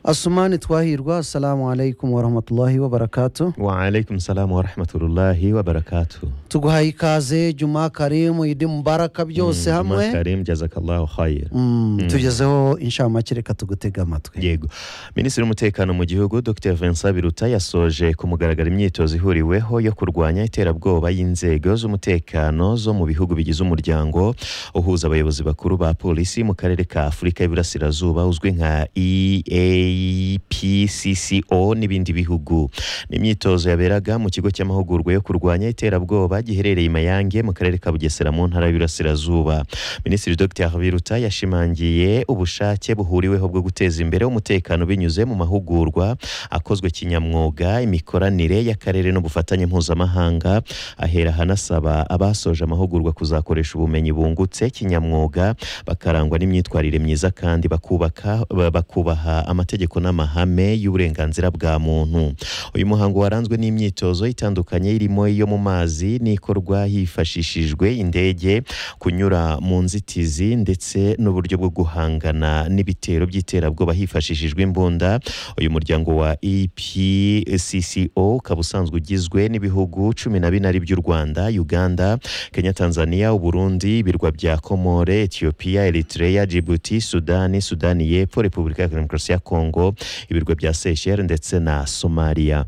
asumani twahirwa assalamu alaikum warahmatullahi wabarakatu waalaikum salamu warahmatullahi wabarakatu tuguhaye ikaze juma karimu idi mubaraka byose hamwe karim jazakallahu khair Mm, tugezeho inshamake reka tugutega amatwi yego minisitiri w'umutekano mu gihugu dr vincent biruta yasoje ku mugaragaro imyitozo ihuriweho yo kurwanya iterabwoba y'inzego z'umutekano zo mu bihugu bigize umuryango uhuza abayobozi bakuru ba polisi mu karere ka afurika y'iburasirazuba uzwi nka eapcco n'ibindi bihugu ni imyitozo yaberaga mu kigo cy'amahugurwa yo kurwanya iterabwoba giherereye i mayange mu karere ka bugesera mu ntara y'Iburasirazuba minisitiri dr biruta yashimangiye ubushake buhuriweho bwo guteza imbere umutekano binyuze mu mahugurwa akozwe kinyamwuga imikoranire y'akarere n'ubufatanye mpuzamahanga ahera hanasaba abasoje amahugurwa kuzakoresha ubumenyi bungutse kinyamwuga bakarangwa n'imyitwarire myiza kandi bakubaka ba- bakubaha amategeko n'amahame y'uburenganzira bwa muntu uyu muhango waranzwe n'imyitozo itandukanye irimo iyo mu mazi n'ikorwa hifashishijwe indege kunyura mu nzitizi ndetse n'uburyo bwo guhangana n'ibitero by'iterabwoba hifashishijwe imbunda uyu muryango wa EPCCO ukaba usanzwe ugizwe n'ibihugu cumi na bine ari by'u Rwanda Uganda Kenya Tanzania Uburundi ibirwa bya Komore Ethiopia Eritrea Djibouti Sudani Sudani y'Epfo Repubulika ya Demokarasi ya Kongo ibirwa bya Seychelles ndetse na Somalia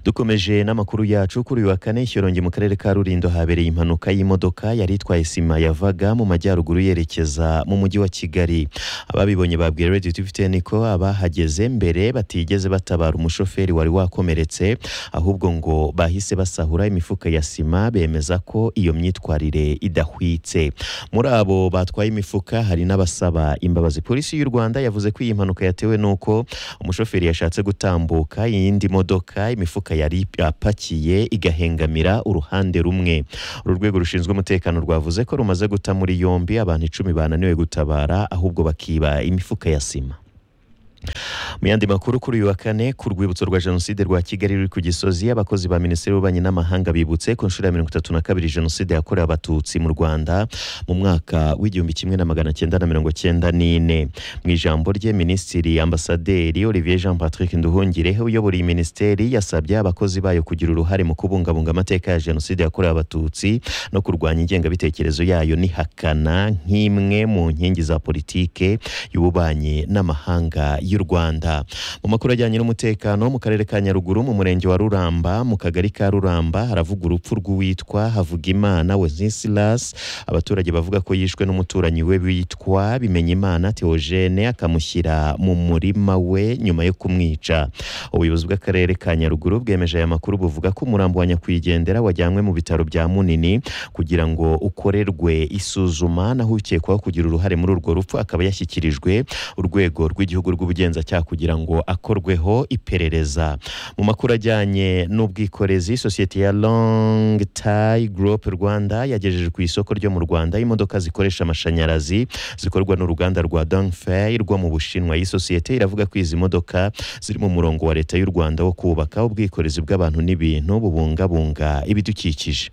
dukomeje n'amakuru yacu kuri uyu wa kane shyorongi mu karere ka rulindo habereye impanuka y'imodoka yari itwaye sima yavaga mu majyaruguru yerekeza mu mujyi wa kigali ababibonye babwiye radiyo tiviteni ko abahageze mbere batigeze batabara umushoferi wari wakomeretse ahubwo ngo bahise basahura imifuka ya sima bemeza ko iyo myitwarire idahwitse muri abo batwaye imifuka hari n'abasaba imbabazi polisi y'u rwanda yavuze ko iyi mpanuka yatewe n'uko umushoferi yashatse gutambuka iyindi modoka imifuka yari apakiye igahengamira uruhande rumwe uru rwego rushinzwe umutekano rwavuze ko rumaze guta muri yombi abantu icumi bananiwe gutabara ahubwo bakiba imifuka ya sima mu yandi makuru kuri uyu wa kane ku rwibutso rwa jenoside rwa kigali ruri ku gisozi abakozi ba minisiteri y'ububanyi n'amahanga bibutse ku nshuro ya mirongo itatu na kabiri jenoside yakorewe abatutsi mu rwanda mu mwaka w'igihumbi kimwe na magana cyenda na mirongo cyenda n'ine mu ijambo rye minisitiri ambasaderi olivier jean patrick nduhungire uyobora iyi minisiteri yasabye abakozi bayo kugira uruhare mu kubungabunga amateka ya jenoside yakorewe abatutsi no kurwanya ingengabitekerezo yayo n'ihakana nk'imwe mu nkingi za politike y'ububanyi n'amahanga y'u Rwanda mu makuru ajyanye n'umutekano mu karere ka Nyaruguru mu murenge wa Ruramba mu kagari ka Ruramba haravuga urupfu rw'uwitwa Havugimana Wenceslas abaturage bavuga ko yishwe n'umuturanyi we witwa Bimenyimana Theogene akamushyira mu murima we nyuma yo kumwica ubuyobozi bw'akarere ka Nyaruguru bwemeje aya makuru buvuga ko umurambo wa nyakwigendera wajyanywe mu bitaro bya Munini kugira ngo ukorerwe isuzuma naho ukekwaho kugira uruhare muri urwo rupfu akaba yashyikirijwe urwego rw'igihugu rw'ubugenzacyaha kugira ngo akorweho iperereza mu makuru ajyanye n'ubwikorezi sosiyete ya long tie group rwanda yagejeje ku isoko ryo mu rwanda imodoka zikoresha amashanyarazi zikorwa n'uruganda rwa dongfei rwo mu bushinwa iyi sosiyete iravuga ko izi modoka ziri mu murongo wa leta y'u rwanda wo kubaka ubwikorezi bw'abantu n'ibintu bubungabunga ibidukikije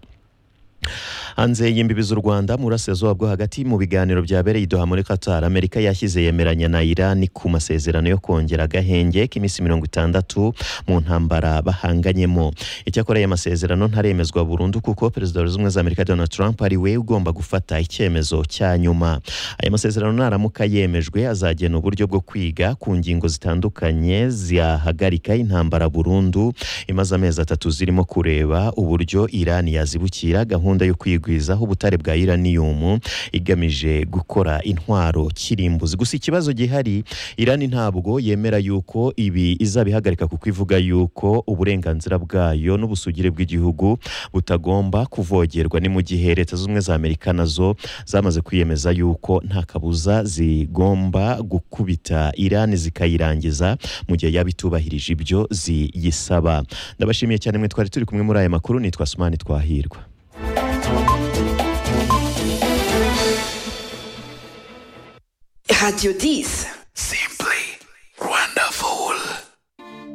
hanze y'imbibi z'u rwanda mu burasirazuba bwo hagati mu biganiro byabereye i doha muri qatar amerika yashyize yemeranya na irani ku masezerano yo kongera agahenge k'iminsi mirongo itandatu mu ntambara bahanganyemo icyakora aya masezerano ntaremezwa burundu kuko perezida wa leta zunze ubumwe za amerika donald trump ari we ugomba gufata icyemezo cya nyuma aya masezerano naramuka yemejwe azagena uburyo bwo kwiga ku ngingo zitandukanye ziyahagarika intambara burundu imaze amezi atatu zirimo kureba uburyo irani yazibukira gahunda yo kwigwizaho ubutare bwa iraniyumu igamije gukora intwaro kirimbuzi gusa ikibazo gihari irani ntabwo yemera yuko ibi izabihagarika kuko ivuga yuko uburenganzira bwayo n'ubusugire bw'igihugu butagomba kuvogerwa ni mu gihe leta z'ubumwe za amerika nazo zamaze kwiyemeza yuko nta kabuza zigomba gukubita irani zikayirangiza mu gihe yaba itubahirije ibyo ziyisaba ndabashimiye cyane mwe twari turi kumwe muri aya makuru nitwa sumani twahirwa Radio 10.